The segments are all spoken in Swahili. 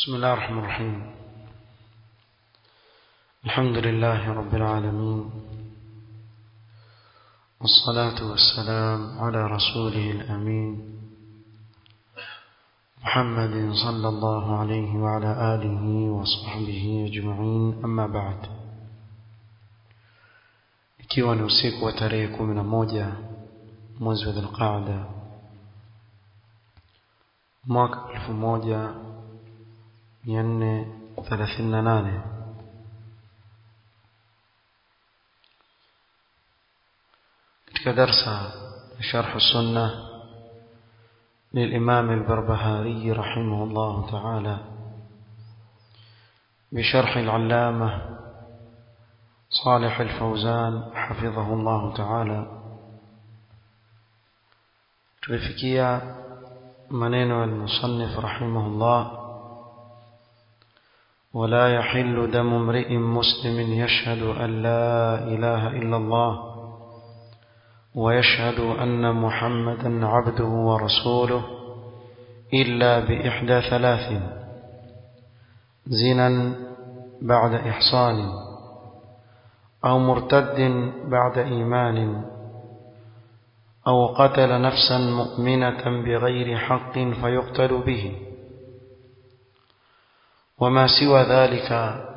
بسم الله الرحمن الرحيم الحمد لله رب العالمين والصلاة والسلام على رسوله الأمين محمد صلى الله عليه وعلى آله وصحبه أجمعين أما بعد ikiwa ni usiku wa tarehe kumi na moja mwezi wa dhulqaada mwaka elfu moja mia nne thelathini na nane katika darsa sharh sunna للإمام البربهاري رحمه الله تعالى بشرح العلامة صالح الفوزان حفظه الله تعالى tumefikia maneno المصنف رحمه الله ولا يحل دم امرئ مسلم يشهد أن لا إله إلا الله ويشهد أن محمدا عبده ورسوله إلا بإحدى ثلاث زنا بعد إحصان أو مرتد بعد إيمان أو قتل نفسا مؤمنة بغير حق فيقتل به وما سوى ذلك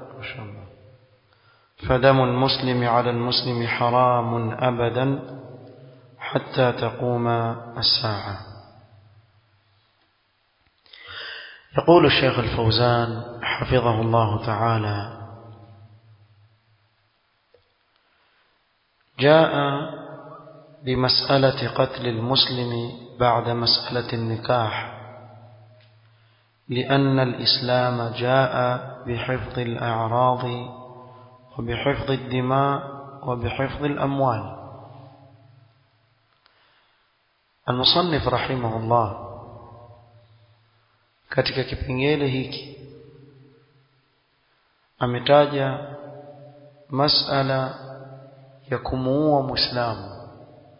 فدم المسلم على المسلم حرام أبدا حتى تقوم الساعة يقول الشيخ الفوزان حفظه الله تعالى جاء بمسألة قتل المسلم بعد مسألة النكاح لأن الإسلام جاء بحفظ الأعراض وبحفظ الدماء وبحفظ الأموال المصنف رحمه الله katika kipengele hiki ametaja masala ya kumuua muislamu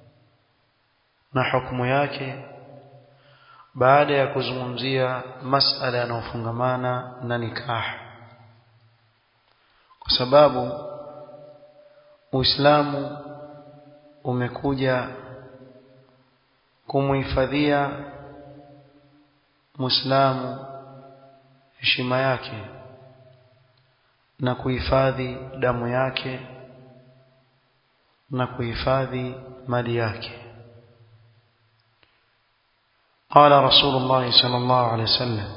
na hukumu yake baada ya kuzungumzia masala yanayofungamana na nikah kwa sababu Uislamu umekuja kumuhifadhia Muislamu heshima yake na kuhifadhi damu yake na kuhifadhi mali yake قال رسول الله صلى الله عليه وسلم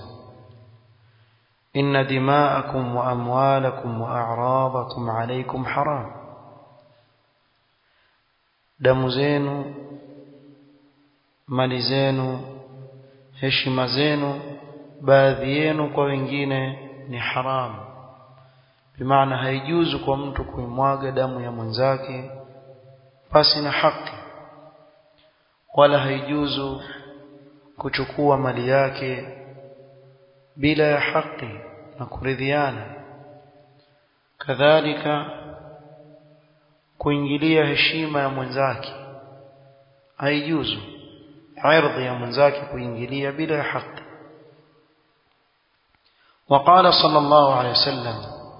إن دماءكم وأموالكم وأعراضكم عليكم حرام damu zenu mali zenu heshima zenu baadhi yenu kwa wengine ni haramu bimaana haijuzu kwa mtu kuimwaga damu ya mwenzake pasi na haki wala haijuzu kuchukua mali yake bila ya haki na kuridhiana kadhalika kuingilia heshima ya mwenzake haijuzu ardhi ya mwenzake kuingilia bila ya haki وقال صلى الله عليه وسلم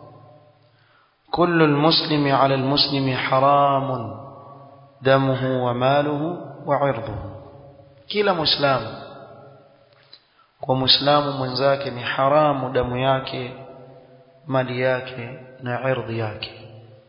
كل المسلم على المسلم حرام دمه وماله وعرضه كلا مسلم kwa muislamu mwenzake ni haramu damu yake mali yake na ardhi yake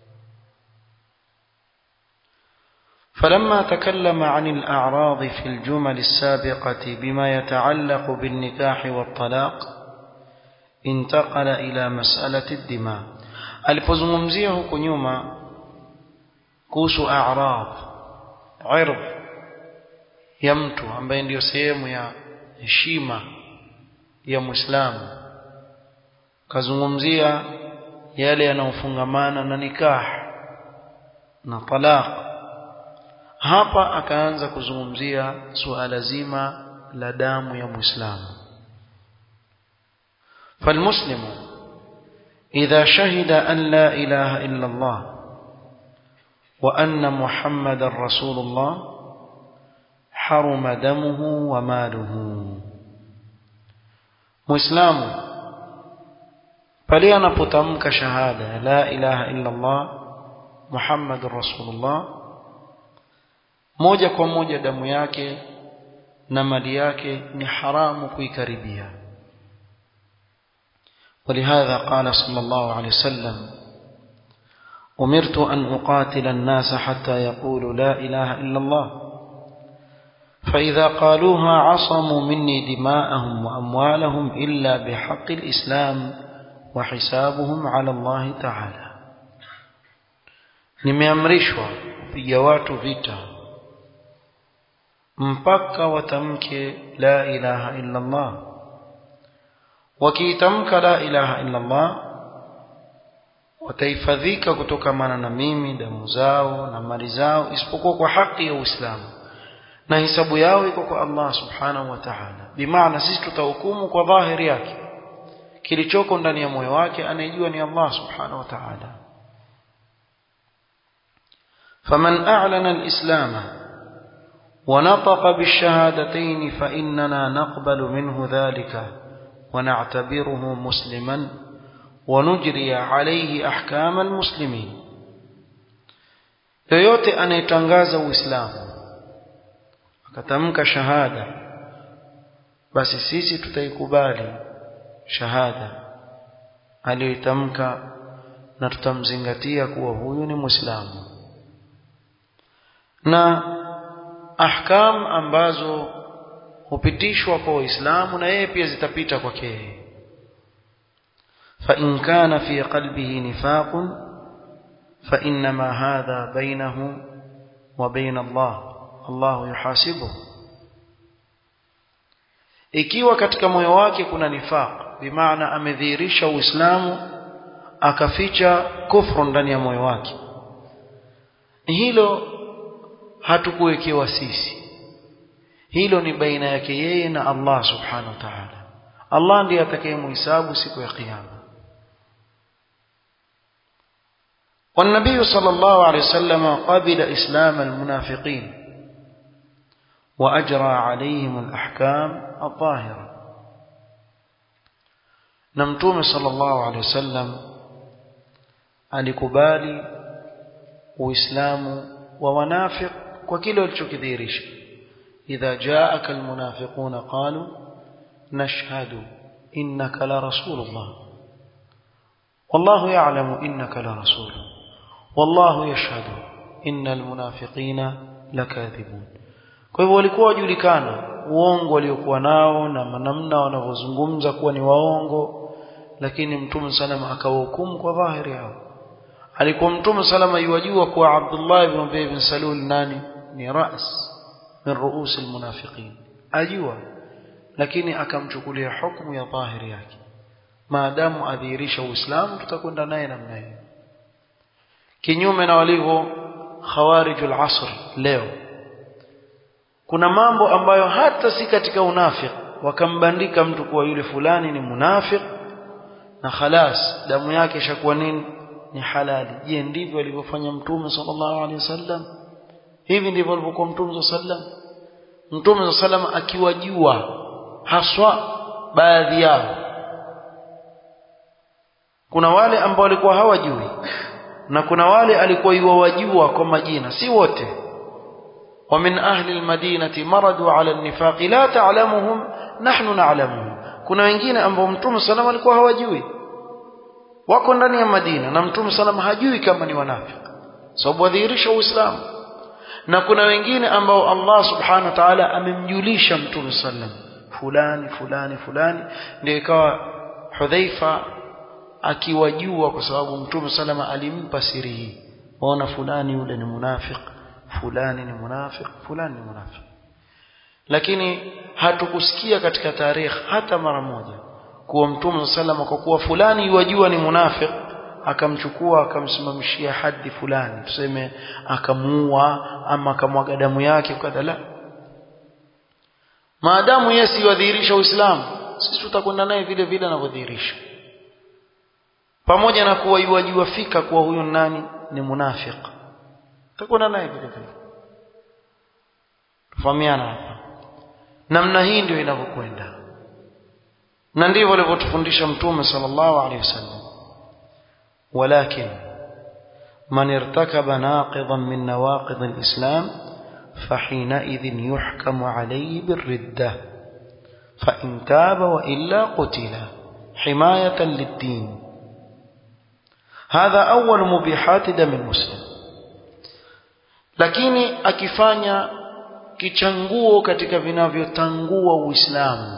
فلما تكلم عن الأعراض في الجمل السابقة بما يتعلق بالنكاح والطلاق انتقل إلى مسألة الدماء alipozungumzia huko nyuma kuhusu a'rad ardh ya mtu ambaye ndiyo sehemu ya heshima ya Muislamu kazungumzia yale yanayofungamana na nikah na talaq hapa akaanza kuzungumzia suala zima la damu ya Muislamu فالمسلم إذا شهد أن لا إله إلا الله وأن محمد رسول الله حرم دمه وماله muislamu pale anapotamka shahada la ilaha illa Allah Muhammadur Rasulullah moja kwa moja damu yake na mali yake ni haramu kuikaribia ولهذا قال صلى الله عليه وسلم أمرت أن أقاتل الناس حتى يقولوا لا إله إلا الله فإذا قالوها عصموا مني دماءهم وأموالهم إلا بحق الإسلام وحسابهم على الله تعالى nimeamrishwa kupiga watu vita mpaka watamke la ilaha illa Allah wakiitamka la ilaha illa Allah watahifadhika kutokamana na mimi damu zao na mali zao isipokuwa kwa haki ya Uislamu na hisabu yao iko kwa Allah subhanahu wa ta'ala bimaana sisi tutahukumu kwa dhahiri yake kilichoko ndani ya moyo wake anayejua ni Allah subhanahu wa ta'ala فمن أعلن الإسلام ونطق بالشهادتين فإننا نقبل منه ذلك ونعتبره مسلما ونجري عليه أحكام المسلمين yoyote anayetangaza uislamu akatamka shahada basi sisi tutaikubali shahada aliyoitamka na tutamzingatia kuwa huyu ni muislamu na ahkam ambazo hupitishwa kwa waislamu na yeye pia zitapita kwake yeye فإن كان في قلبه نفاق فإنما هذا بينه وبين الله الله يحاسبه ikiwa katika moyo wake kuna nifaq bimaana amedhihirisha uislamu akaficha kufru ndani ya moyo wake hilo hatukuwekewa sisi hilo ni baina yake yeye na Allah subhanahu wa ta'ala Allah ndiye atakayemhesabu siku ya kiyama والنبي صلى الله عليه وسلم قبل إسلام المنافقين وأجرى عليهم الأحكام الظاهرة نمتوم صلى الله عليه وسلم alikubali uislamu wa wanafiq kwa kile walichokidhihirisha idha jaaka almunafiquna qalu nashhadu innaka la rasulullah wallahu ya'lamu innaka la rasuluhu wallahu yashhadu innal munafiqina lakathibun kwa hivyo walikuwa wajulikana uongo waliokuwa nao na namna wanavyozungumza kuwa ni waongo lakini mtume salama akawahukumu kwa dhahiri yao alikuwa mtume salama yuwajua kuwa Abdullah ibn Ubay ibn Salul nani ni ras min ruus almunafiqin ajua lakini akamchukulia hukumu ya dhahiri yake maadamu adhihirisha uislamu tutakwenda naye namna hiyo kinyume na walivyo khawarijul asr leo kuna mambo ambayo hata si katika unafik wakambandika mtu kuwa yule fulani ni munafik na khalas damu yake ishakuwa nini ni halali je ndivyo alivyofanya mtume sallallahu alaihi wasallam hivi ndivyo alivyokuwa mtume sallam mtume sallam akiwajua haswa baadhi yao kuna wale ambao walikuwa hawajui na kuna wale alikuwa yuwajua kwa majina si wote ومن أهل المدينة مرضوا على النفاق لا تعلمهم نحن نعلمهم kuna wengine ambao mtume salama alikuwa hawajui wako ndani ya Madina na mtume salama hajui kama ni wanafiki sababu wadhihirisha Uislamu na kuna wengine ambao Allah subhanahu wa ta'ala amemjulisha mtume sallam fulani fulani fulani ndio ikawa Hudhaifa akiwajua kwa sababu mtume salama alimpa siri hii waona fulani yule ni munafiki fulani ni munafiq fulani ni munafiq lakini hatukusikia katika tarehe hata mara moja kuwa mtume salama kwa kuwa fulani yuwajua ni munafiq akamchukua akamsimamishia hadi fulani tuseme akamuua ama akamwaga damu yake kadhala maadamu yesi wadhihirisha uislamu sisi tutakwenda naye vile vile anavyodhihirisha pamoja na kuwa yuwajua fika kuwa huyu nani ni munafiq tutakwenda naye vile vile tufahamiana hapa namna hii ndio inavyokwenda na ndivyo alivyotufundisha mtume sallallahu alaihi wasallam ولكن من ارتكب ناقضا من نواقض الإسلام فحينئذ يحكم عليه بالردة فإن تاب وإلا قتل حماية للدين هذا أول مبيحات دم المسلم lakini akifanya kichanguo katika vinavyotangua uislamu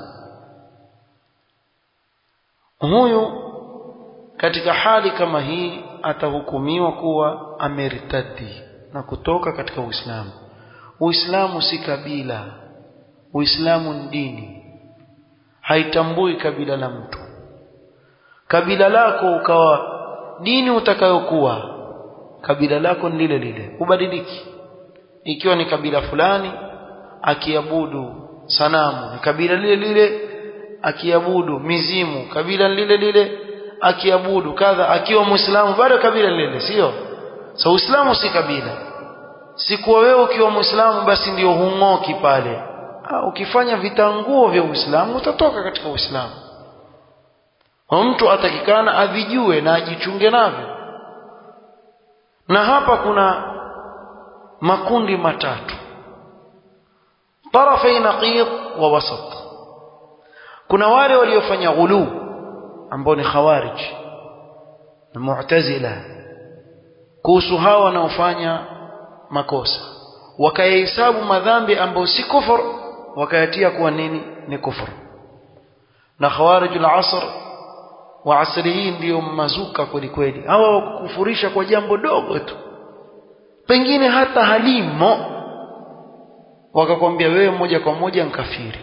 huyu katika hali kama hii atahukumiwa kuwa ameritadi na kutoka katika uislamu uislamu si kabila uislamu ni dini haitambui kabila la mtu kabila lako ukawa dini utakayokuwa kabila lako ni lile lile ubadiliki ikiwa ni kabila fulani akiabudu sanamu ni kabila lile lile akiabudu mizimu kabila lile lile akiabudu kadha akiwa muislamu bado kabila lile lile sio so uislamu si kabila si kuwa wewe ukiwa muislamu basi ndio hung'oki pale ha, ukifanya vitanguo vya uislamu utatoka katika uislamu kwa mtu atakikana avijue na ajichunge navyo na hapa kuna makundi matatu tarafai naqid wa wasat kuna wale waliofanya ghulu ambao ni khawarij na mu'tazila kuhusu hawa wanaofanya makosa wakayahesabu madhambi ambayo si kufur wakayatia kuwa nini ni kufur na khawarijul asr wa asri hii ndiyo mazuka kweli kweli hawa wakufurisha kwa jambo dogo tu pengine hata halimo wakakwambia wewe moja kwa moja nkafiri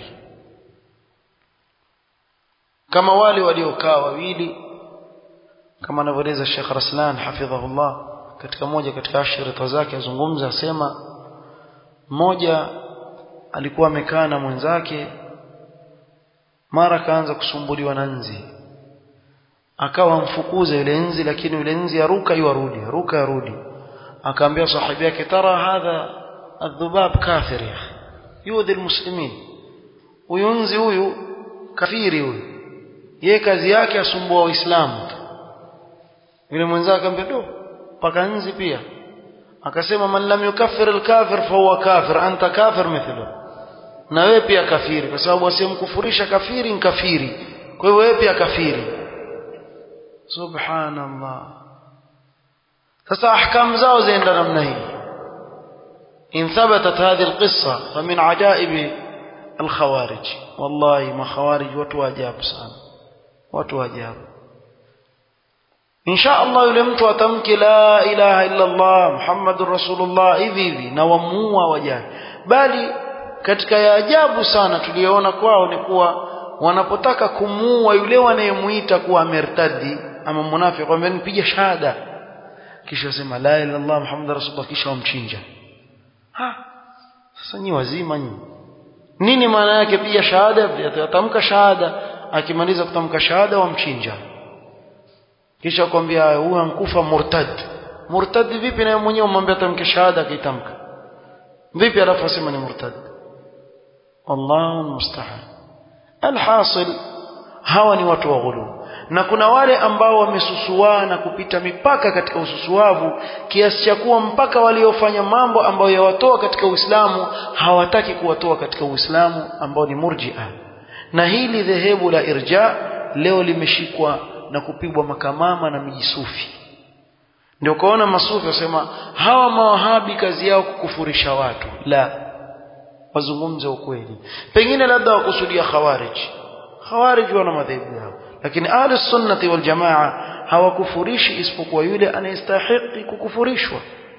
kama wale waliokaa wawili kama anavyoeleza Sheikh Raslan hafidhahullah katika moja katika ashirita zake azungumza asema mmoja alikuwa amekaa na mwenzake mara kaanza kusumbuliwa na nzi akawa mfukuza yule nzi lakini yule nzi aruka yuarudi aruka yarudi akaambia sahibi yake tara hadha adhubab kafir ya yudhi almuslimin huyu nzi huyu kafiri huyu yeye kazi yake asumbua waislamu yule mwenzake akamwambia do paka nzi pia akasema man lam yukaffir alkafir fa huwa kafir anta kafir mithlu na wewe pia kafiri kwa sababu asiyemkufurisha kafiri ni kafiri kwa hiyo wewe pia kafiri subhanallah sasa ahkam zao zaenda namna hii in thabatat hadhihi alqissa fa min ajaib alkhawarij wallahi makhawarij watu wa ajabu sana watu wa ajabu insha Allah yule mtu atamki la ilaha illa Allah muhammadur rasulullah hivi hivi na wamuua wajani bali katika ya ajabu sana tuliyoona kwao ni kuwa wanapotaka kumuua yule wanayemuita kuwa amertadi ama munafiki kwamba nipige shahada kisha sema la ilaha illallah muhammadur rasulullah kisha wamchinja ha sasa nyi wazima nyi nini maana yake pia shahada atamka shahada akimaliza kutamka shahada wamchinja kisha kwambia huyu ankufa murtad murtad vipi na mwenyewe umwambia atamke shahada akitamka vipi alafu asema ni murtad Allahu musta'an alhasil hawa ni watu wa ghulu na kuna wale ambao wamesusua na kupita mipaka katika ususuavu kiasi cha kuwa mpaka waliofanya mambo ambayo yawatoa katika Uislamu hawataki kuwatoa katika Uislamu ambao ni murji'a na hili dhehebu la irja leo limeshikwa na kupigwa makamama na mijisufi ndio kaona masufi wasema hawa mawahabi kazi yao kukufurisha watu la wazungumze ukweli pengine labda wakusudia khawarij khawarij wana madhehebu yao lakini ahli sunnati wal jamaa hawakufurishi isipokuwa yule anayestahili kukufurishwa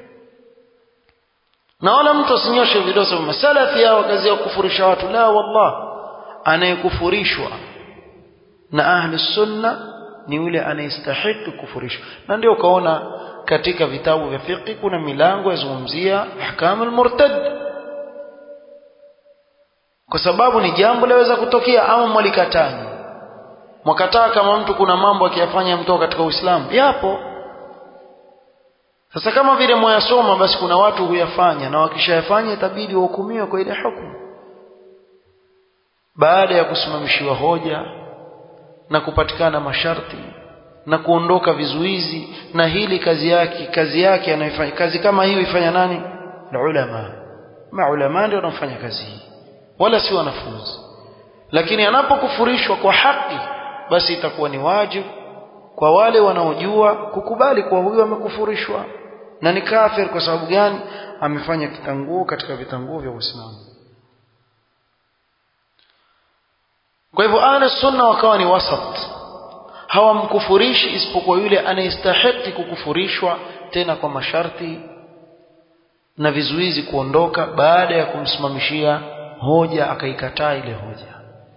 na wala mtu asinyoshe vidole masalafi yao kazi yao kufurisha watu la wallah anayekufurishwa na ahli sunna ni yule anayestahili kufurishwa na ndio kaona katika vitabu vya fiqh kuna milango yazungumzia ahkamul murtad kwa sababu ni jambo laweza kutokea ama mwalikatani mwakataa kama mtu kuna mambo akiyafanya mtoka katika Uislamu yapo sasa kama vile mwayasoma basi kuna watu huyafanya na wakishayafanya itabidi wahukumiwe kwa ile hukumu baada ya kusimamishiwa hoja na kupatikana masharti na kuondoka vizuizi na hili kazi yake kazi yake anayofanya kazi kama hiyo ifanya nani ulama maulama ndio wanafanya kazi hii wala si wanafunzi lakini anapokufurishwa kwa haki basi itakuwa ni wajibu kwa wale wanaojua kukubali kwa huyo amekufurishwa na ni kafir kwa sababu gani amefanya kitanguo katika vitanguo vya Uislamu kwa hivyo ahli sunna wakawa ni wasat hawamkufurishi isipokuwa yule anayestahili kukufurishwa tena kwa masharti na vizuizi kuondoka baada ya kumsimamishia hoja akaikataa ile hoja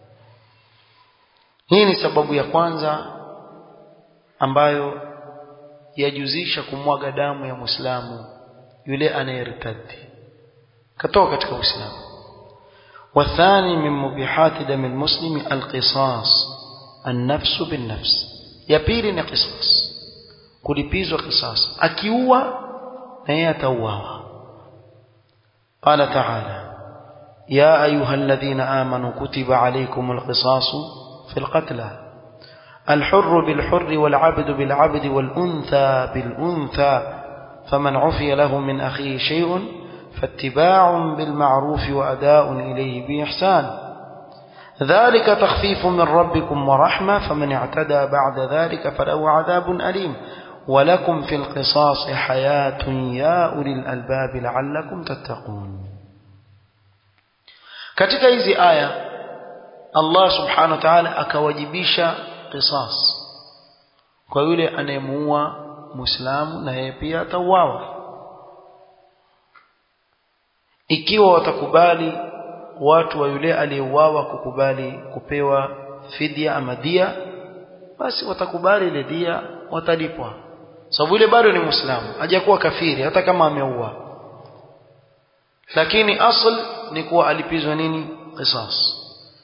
hii ni sababu ya kwanza ambayo yajuzisha kumwaga damu ya Muislamu yule anayertadi katoka katika Uislamu والثاني من مبيحات دم المسلم القصاص النفس بالنفس ya pili ni qisas kulipizwa qisas akiua na yeye atauawa قال تعالى يا أيها الذين آمنوا كتب عليكم القصاص في القتلى الحر بالحر والعبد بالعبد والأنثى بالأنثى فمن عفي له من أخيه شيء فاتباع بالمعروف وأداء إليه بإحسان ذلك تخفيف من ربكم ورحمة فمن اعتدى بعد ذلك فله عذاب أليم ولكم في القصاص حياة يا أولي الألباب لعلكم تتقون katika hizi aya Allah subhanahu wa ta'ala akawajibisha qisas kwa yule anayemuua muislamu na yeye pia atauawa ikiwa watakubali watu wa yule aliyeuawa kukubali kupewa fidia ama dia basi watakubali ile dia watalipwa sababu yule bado ni muislamu hajakuwa kafiri hata kama ameua lakini asl ni kuwa alipizwa nini qisas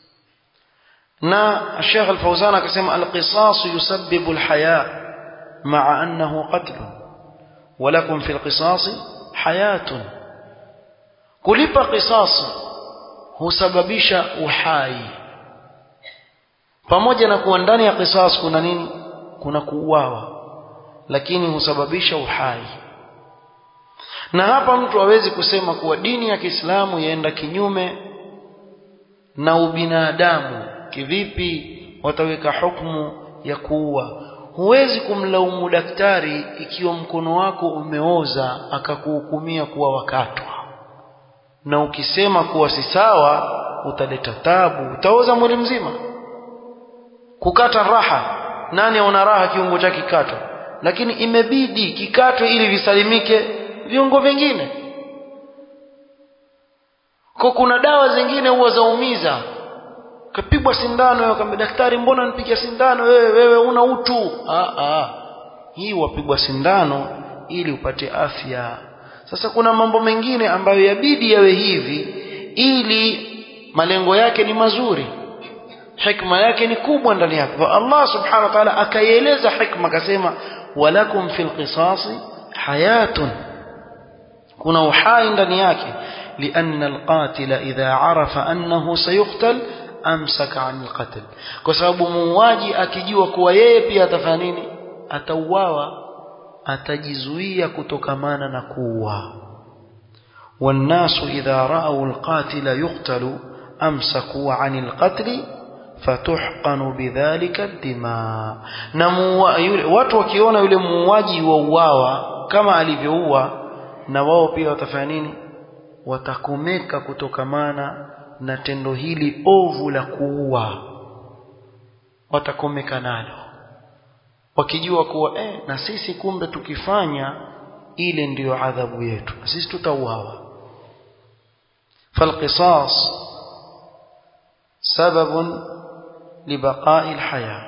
na Sheikh Al-Fawzan akasema al-qisas yusabbibu al-haya ma'a annahu qatl walakum fi al-qisas hayatun kulipa qisas husababisha uhai pamoja na kuwa ndani ya qisas kuna nini kuna kuuawa lakini husababisha uhai na hapa mtu hawezi kusema kuwa dini ya Kiislamu yaenda kinyume na ubinadamu kivipi wataweka hukumu ya kuua huwezi kumlaumu daktari ikiwa mkono wako umeoza akakuhukumia kuwa wakatwa na ukisema kuwa si sawa utaleta tabu utaoza mwili mzima kukata raha nani aona raha kiungo chake kikatwa lakini imebidi kikatwe ili visalimike viungo vingine kwa kuna dawa zingine huwa zaumiza kapigwa sindano wewe kama daktari mbona nipiga sindano wewe wewe una utu ah ah hii wapigwa sindano ili upate afya sasa kuna mambo mengine ambayo yabidi yawe hivi ili malengo yake ni mazuri hikma yake ni kubwa ndani yake kwa Allah subhanahu wa ta'ala akaieleza hikma akasema walakum fil qisasi hayatun kuna uhai ndani yake لأن القاتل إذا عرف أنه سيقتل أمسك عن القتل kwa sababu muuaji akijua kuwa yeye pia atafanya nini atauawa atajizuia kutokamana na kuua والناس إذا رأوا القاتل يقتل أمسكوا عن القتل فتحقن بذلك الدماء na watu wakiona yule muuaji wauawa kama alivyoua na wao pia watafanya nini watakomeka kutokamana na tendo hili ovu la kuua watakomeka nalo wakijua kuwa eh, na sisi kumbe tukifanya ile ndiyo adhabu yetu na sisi tutauawa فالقصاص سبب لبقاء الحياة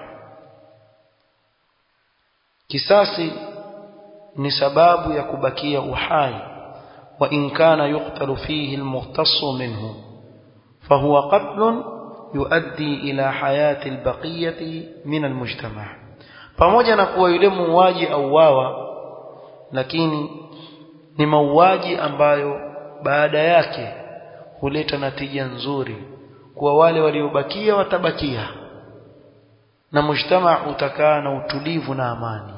kisasi ni sababu ya kubakia uhai wa in kana yuqtalu fihi almuhtassu minhu fahuwa qatlun yuaddi ila hayati albaqiyati min almujtama pamoja na kuwa yule muuaji auawa lakini ni mauaji ambayo baada yake huleta natija nzuri kuwa wale waliobakia watabakia na mujtama utakaa na utulivu na amani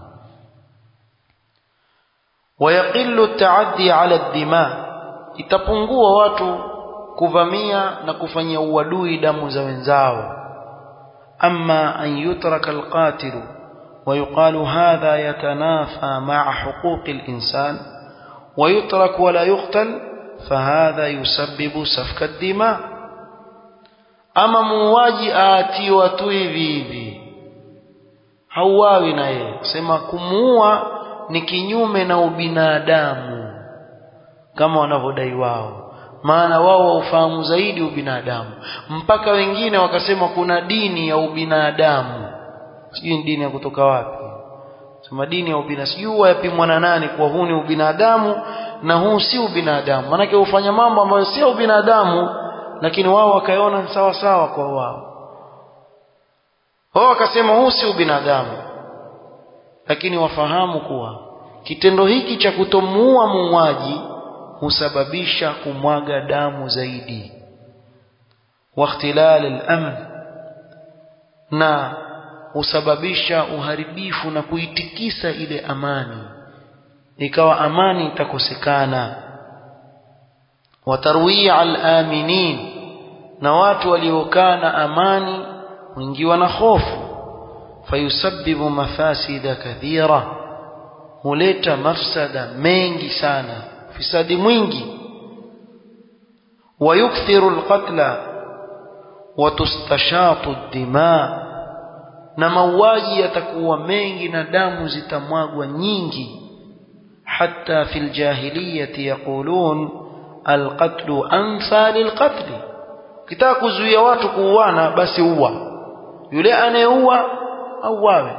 wayaqillu at-ta'addi 'ala ad-dima itapungua watu kuvamia na kufanyia uadui damu za wenzao amma an yutraka al-qatilu ويقال هذا يتنافى مع حقوق الإنسان ويترك ولا يقتل فهذا يسبب سفك الدماء أما muuaji aatiwa tu hivi hivi hauawi na yeye sema kumuua ni kinyume na ubinadamu kama wanavyodai wao maana wao waufahamu zaidi ubinadamu mpaka wengine wakasema kuna dini ya ubinadamu sijui dini ya kutoka wapi sema dini ya ubinadamu sijui yapimwa na nani kwa huu ni ubinadamu na huu si ubinadamu maanake hufanya mambo ambayo sio ubinadamu lakini wao wakaiona ni sawa sawa kwa wao wao wakasema huu si ubinadamu lakini wafahamu kuwa kitendo hiki cha kutomuua muuaji husababisha kumwaga damu zaidi واختلال الامن na husababisha uharibifu na kuitikisa ile amani ikawa amani itakosekana watarwia al-aminin na watu waliokaa na amani wingiwa na hofu fayusabbibu mafasida kathira huleta mafsada mengi sana fisadi mwingi ويكثر القتل وتستشاط الدماء na mauaji yatakuwa mengi na damu zitamwagwa nyingi حتى في الجاهلية يقولون القتل أنفى للقتل kitaka kuzuia watu kuuana basi uwa yule anayeua auawe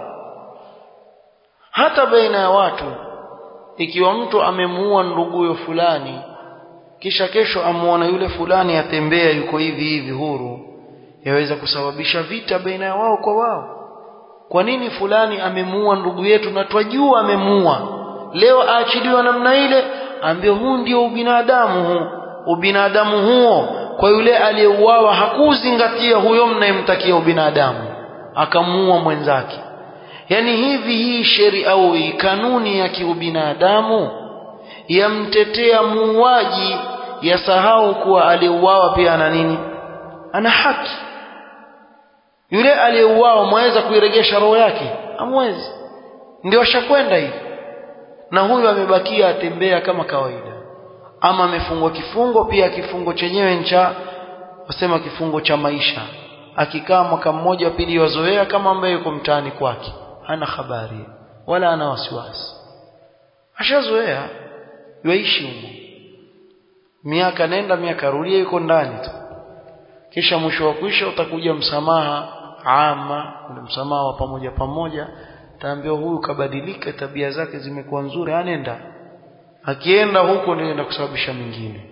hata baina ya watu ikiwa mtu amemuua nduguyo fulani kisha kesho amuona yule fulani atembea yuko hivi hivi huru yaweza kusababisha vita baina ya wao kwa wao kwa nini fulani amemuua ndugu yetu na twajua amemuua leo aachiliwa namna ile ambie huu ndio ubinadamu huu ubinadamu huo kwa yule aliyeuawa hakuzingatia huyo mnayemtakia ubinadamu akamuua mwenzake yani hivi hii sheria au hii kanuni ya kiubinadamu yamtetea muuaji yasahau kuwa aliyeuawa pia ana nini ana haki yule aliyeuawa mwaweza kuiregesha roho yake amwezi ndio ashakwenda hivi na huyu amebakia atembea kama kawaida ama amefungwa kifungo pia kifungo chenyewe ncha wasema kifungo cha maisha akikaa mwaka mmoja pili wazoea kama ambaye yuko mtaani kwake hana habari wala ana wasiwasi ashazoea yaishi humo miaka nenda miaka rudia yuko ndani tu kisha mwisho wa kuisha utakuja msamaha ama ule msamaha wa pamoja pamoja taambiwa huyu kabadilika tabia zake zimekuwa nzuri anenda akienda huko ndio kusababisha mingine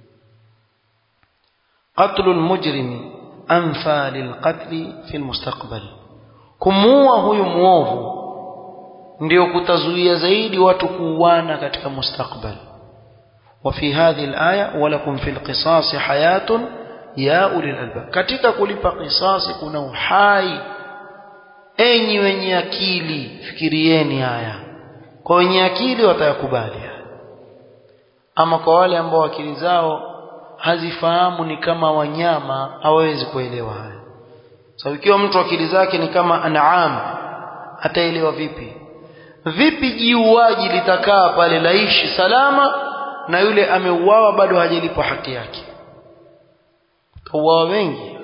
قتل المجرم أنفى للقتل في المستقبل kumuua huyu muovu ndio kutazuia zaidi watu kuuana katika mustakbal وفي هذه الآية ولكم في القصاص حياة يا أولي الألباب katika kulipa kisasi kuna uhai enyi wenye akili fikirieni haya kwa wenye akili watayakubali ama kwa wale ambao akili zao hazifahamu ni kama wanyama hawawezi kuelewa haya sababu so, ikiwa mtu akili zake ni kama an'am ataelewa vipi vipi jiuaji litakaa pale laishi salama na yule ameuawa bado hajalipwa haki yake uawa wengi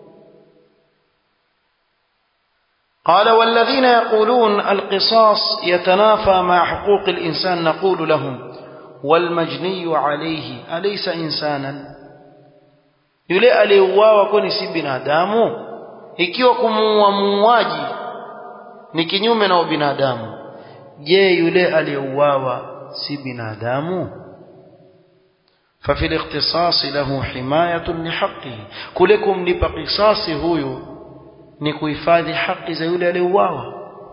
قال والذين يقولون القصاص يتنافى مع حقوق الإنسان نقول لهم والمجني عليه أليس إنسانا yule aliyeuawa kwani si binadamu ikiwa kumuua muuaji ni kinyume na ubinadamu je yule aliyeuawa si binadamu ففي الاختصاص له حماية لحقه كلكم lipa qisasi huyu ni kuhifadhi haki za yule aliyeuawa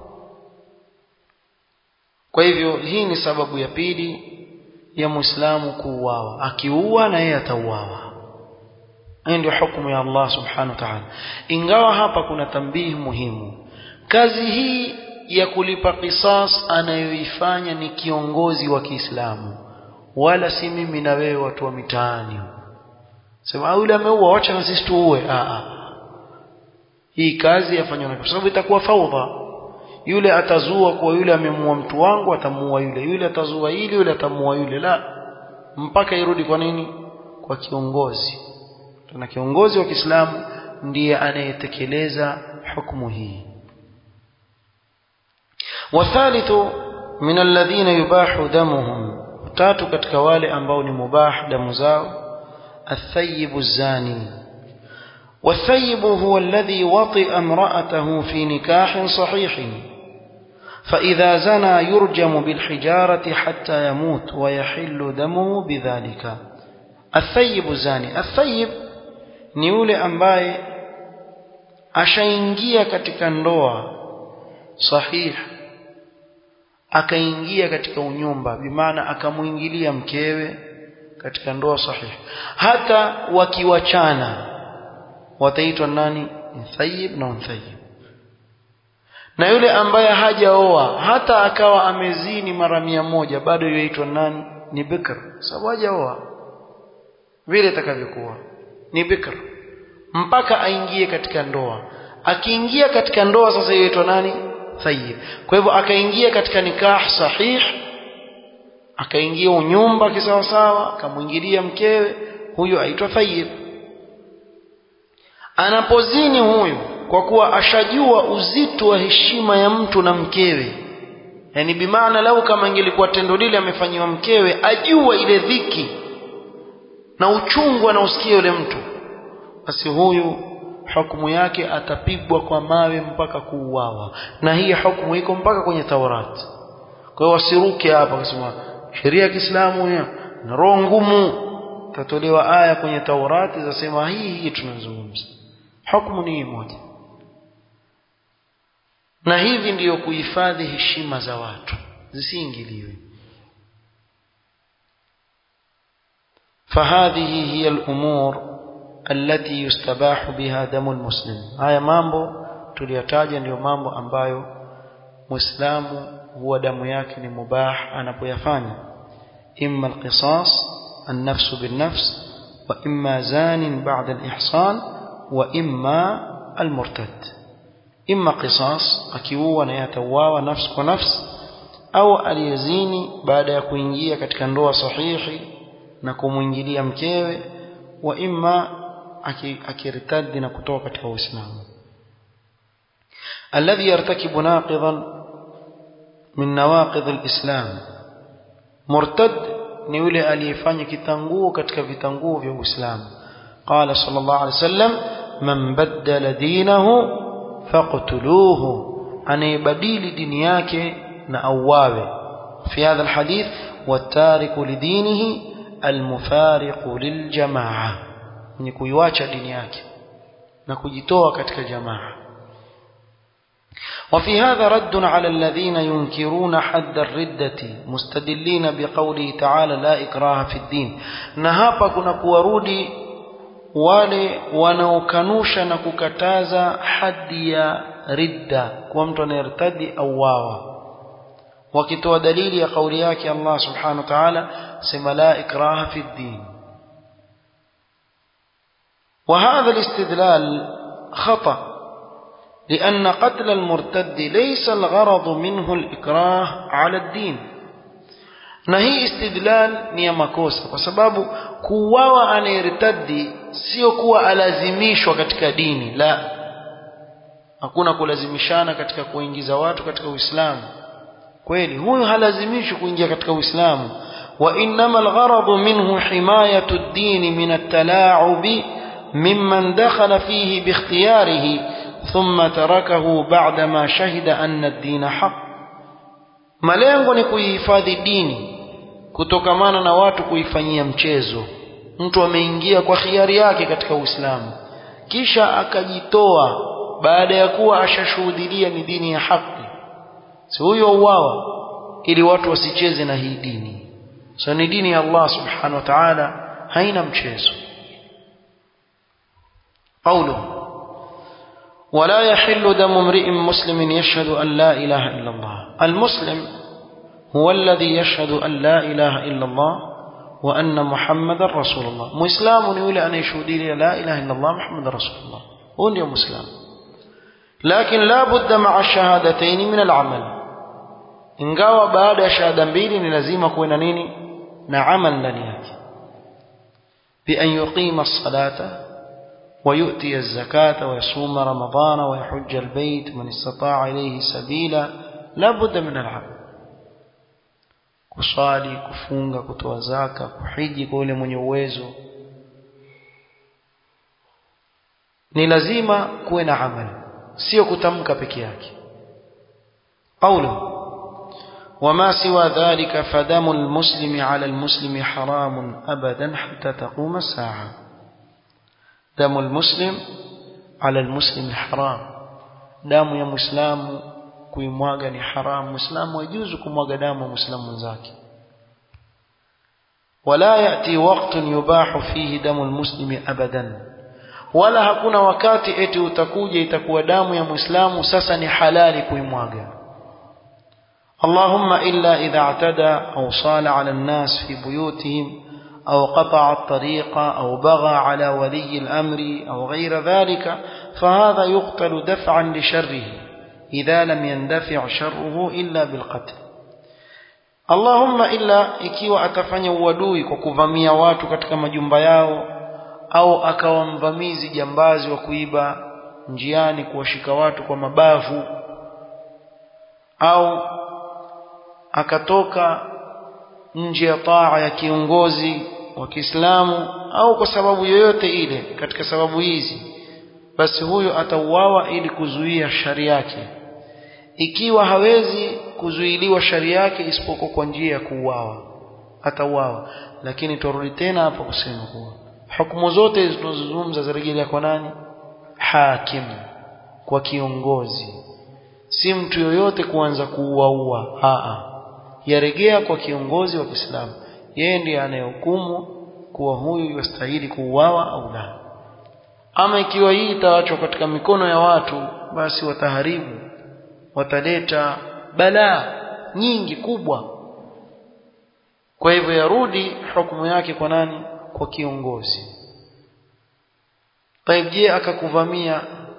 kwa hivyo hii ni sababu ya pili ya muislamu kuuawa akiua na yeye atauawa hii ndio hukumu ya Allah subhanahu wa ta'ala ingawa hapa kuna tambihi muhimu kazi hii ya kulipa qisas anayoifanya ni kiongozi wa Kiislamu wala si mimi na wewe watu wa mitaani sema yule ameua wacha na sisi tuue a a hii kazi yafanywa na kwa sababu itakuwa faudha yule atazua kwa yule amemuua mtu wangu atamuua yule yule atazua hili yule atamuua yule la mpaka irudi kwa nini kwa kiongozi na kiongozi wa Kiislamu ndiye anayetekeleza hukumu hii وثالث من الذين يباح دمهم tatu katika wale ambao ni mubah damu zao الثيب الزاني والثيب هو الذي وطئ امرأته في نكاح صحيح فإذا زنى يرجم بالحجارة حتى يموت ويحل دمه بذلك الثيب الزاني الثيب ni yule ambaye ashaingia katika ndoa sahihi akaingia katika unyumba bimaana akamuingilia mkewe katika ndoa sahihi hata wakiwachana wataitwa nani thayib na unthayib na yule ambaye hajaoa hata akawa amezini mara mia moja bado yuaitwa nani ni bikr sababu hajaoa vile itakavyokuwa ni bikr mpaka aingie katika ndoa akiingia katika ndoa sasa yuaitwa nani thayyib kwa hivyo akaingia katika nikah sahih akaingia unyumba kisawasawa akamwingilia mkewe huyo aitwa thayyib anapozini huyu kwa kuwa ashajua uzito wa heshima ya mtu na mkewe yani bimaana lau kama ingelikuwa tendo lile amefanyiwa mkewe ajua ile dhiki na uchungu anaosikia yule mtu basi huyu hukumu yake atapigwa kwa mawe mpaka kuuawa na hii hukumu iko mpaka kwenye Taurat kwa hiyo wasiruke hapa kusema sheria ya Kiislamu na roho ngumu tatolewa aya kwenye Taurati zasema hii hii tunazungumza hukumu ni moja na hivi ndiyo kuhifadhi heshima za watu zisiingiliwe فهذه هي الأمور التي يستباح بها دم المسلم haya mambo tuliyataja ndio mambo ambayo muislamu huwa damu yake ni mubah anapoyafanya imma alqisas النفس بالنفس وإما زان بعد الإحصان وإما المرتد إما قصاص akiua na yatauawa nafsi kwa nafsi au aliyezini baada ya kuingia katika ndoa sahihi na kumwingilia mkewe wa imma akirtadi na kutoka katika Uislamu alladhi yartakibu naqidan min nawaqid alislam murtad ni yule aliyefanya kitanguo katika vitanguo vya Uislamu qala sallallahu alaihi wasallam man baddala dinahu faqtuluhu anayebadili dini yake na auawe fi hadha alhadith watariku lidinihi almufariqu liljamaa ni kuiwacha dini yake na kujitoa katika jamaa وفي هذا رد على الذين ينكرون حد الردة مستدلين بقوله تعالى لا إكراه في الدين نهابا كنا كورودي wale wanaokanusha na kukataza hadi ya ridda kwa mtu anayertadi au wawa wakitoa dalili ya kauli yake Allah subhanahu wa ta'ala sema la ikraha fi ddin وهذا الاستدلال خطأ لأن قتل المرتد ليس الغرض منه الإكراه على الدين na hii istidlal ni ya makosa kwa sababu kuuawa anayertadi sio kuwa alazimishwa katika dini la hakuna kulazimishana katika kuingiza watu katika Uislamu kweli huyu halazimishwi kuingia katika Uislamu wa innama algharadu minhu himayatu ad-din min at-tala'ub mimman dakhala fihi bikhtiyarihi thumma tarakahu ba'da ma shahida anna ad-din haqq malengo ni kuihifadhi dini kutokamana na watu kuifanyia mchezo mtu ameingia kwa khiari yake katika Uislamu kisha akajitoa baada ya kuwa ashashuhudilia ni dini ya haki si huyo uwawa ili watu wasicheze na hii dini so ni dini ya Allah subhanahu wa ta'ala haina mchezo قوله ولا يحل دم امرئ مسلم يشهد أن لا إله إلا الله المسلم هو الذي يشهد أن لا إله إلا الله وأن محمد رسول الله مسلم يقول أن يشهد لا إله إلا الله محمد رسول الله هو اليوم مسلم لكن لا بد مع الشهادتين من العمل ingawa baada ya shahada mbili ni lazima kuwe na nini na amal ndani yake bi an yuqima as-salata ويؤتي الزكاة ويصوم رمضان ويحج البيت من استطاع إليه سبيلا لا بد من العمل kuswali kufunga kutoa zaka kuhiji kwa yule mwenye uwezo ni lazima kuwe na amali sio kutamka peke yake qawlu وما سوى ذلك فدم المسلم على المسلم حرام أبدا حتى تقوم الساعة دم المسلم على المسلم حرام damu ya muislamu kuimwaga ni haramu muislamu hajuzu kumwaga damu ya muislamu mwenzake wala yati waqtun yubahu fihi damu almuslimi abadan wala hakuna wakati eti utakuja itakuwa damu ya muislamu sasa ni halali kuimwaga اللهم إلا إذا اعتدى أو صال على الناس في بيوتهم أو قطع الطريق أو بغى على ولي الأمر أو غير ذلك فهذا يقتل دفعا لشره إذا لم يندفع شره إلا بالقتل اللهم إلا ikiwa atafanya uadui kwa kuvamia watu katika majumba yao au akawa mvamizi jambazi wa kuiba njiani kuwashika watu kwa mabavu au akatoka nje ya taa ya kiongozi wa Kiislamu au kwa sababu yoyote ile katika sababu hizi basi huyo atauawa ili kuzuia shari yake ikiwa hawezi kuzuiliwa shari yake isipokuwa kwa njia ya kuuawa atauawa lakini turudi tena hapo kusema kuwa hukumu zote tunazozungumza zarejelea kwa nani hakim kwa kiongozi si mtu yoyote kuanza kuuaua a yaregea kwa kiongozi wa Kiislamu yeye ndiye anayehukumu kuwa huyu yastahili kuuawa au la ama ikiwa hii itaachwa katika mikono ya watu basi wataharibu wataleta balaa nyingi kubwa kwa hivyo yarudi hukumu yake kwa nani kwa kiongozi طيب je akakuvamia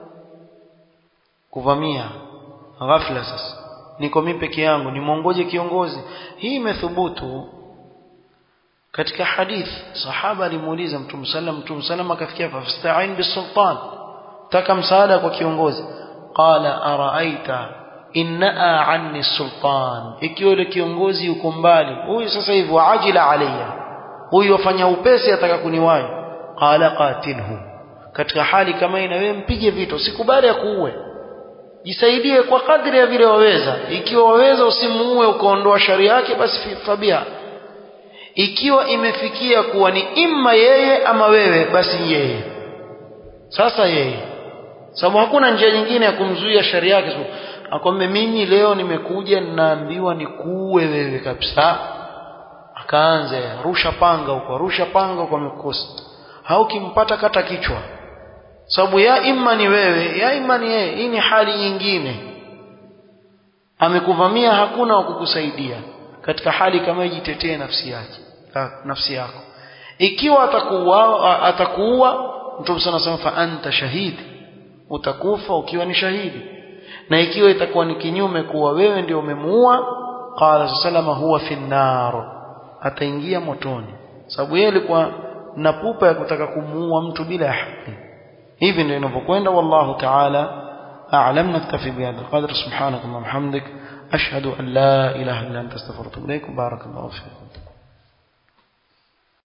kuvamia ghafla sasa niko mimi peke yangu nimwongoje kiongozi hii imethubutu katika hadith sahaba alimuuliza mtume sallam mtume sallam akafikia fasta'in bisultan taka msaada kwa kiongozi qala araaita innaa anni sultan ikiwa yule kiongozi yuko mbali huyu sasa hivi waajila alayya huyu wafanya upesi ataka kuniwahi qala qatilhu katika hali kama ina wewe mpige vito sikubali akuue jisaidie kwa kadri ya vile waweza ikiwa waweza usimuue ukaondoa shari yake basi fabia ikiwa imefikia kuwa ni imma yeye ama wewe basi yeye sasa yeye sababu hakuna njia nyingine ya kumzuia shari yake so, akwambia mimi leo nimekuja ninaambiwa nikuue wewe kabisa akaanza rusha panga huko rusha panga huko amekosa haukimpata kata kichwa sababu ya imma ni wewe ya imma ni yeye hii ni hali nyingine amekuvamia hakuna wa kukusaidia katika hali kama jitetee nafsi yake nafsi yako ikiwa atakuua atakuua mtume sana sema fa anta shahidi utakufa ukiwa ni shahidi na ikiwa itakuwa ni kinyume kuwa wewe ndio umemuua qala sallama huwa fi nar ataingia motoni sababu yeye alikuwa na pupa ya kutaka kumuua mtu bila haki hivi ndio inavyokwenda wallahu ta'ala a'lam naktafi bihadha alqadr subhanakallahumma hamdik ashhadu an la ilaha illa anta astaghfiruka wa atubu ilaik barakallahu fiik